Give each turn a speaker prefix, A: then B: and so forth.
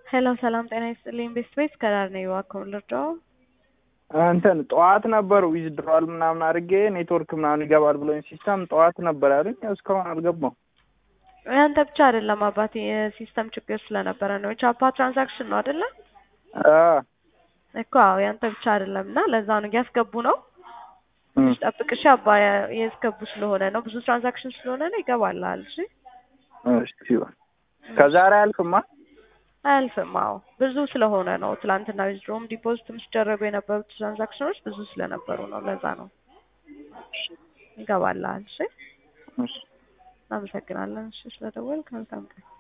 A: ሄሎ ሰላም ጤና ይስጥልኝ። ቤስት ቤት ከዳር ነው እባክዎ ልርዳዎ?
B: እንትን ጠዋት ነበር ዊዝድሮዋል ምናምን አድርጌ ኔትወርክ ምናምን ይገባል ብሎኝ ሲስተም ጠዋት ነበር ያለኝ እስካሁን አልገባም።
A: ያንተ ብቻ አይደለም አባቴ የሲስተም ችግር ስለነበረ ነው። የቻፓ ትራንዛክሽን ነው አይደለ? እኮ አዎ ያንተ ብቻ አይደለም እና ለዛ ነው እያስገቡ ነው። ትንሽ ጠብቅ እሺ አባ ያስገቡ ስለሆነ ነው ብዙ ትራንዛክሽን ስለሆነ ነው ይገባልሃል። እሺ
B: እሺ ከዛሬ አያልፍማ?
A: አያልፍም። አዎ ብዙ ስለሆነ ነው። ትላንትና ዊዝድሮም ዲፖዚትም ሲደረጉ የነበሩት ትራንዛክሽኖች ብዙ ስለነበሩ ነው። ለዛ ነው ይገባልሃል። እሺ
B: እሺ
A: እናመሰግናለን። እሺ ስለደወልክ መልካም ቀን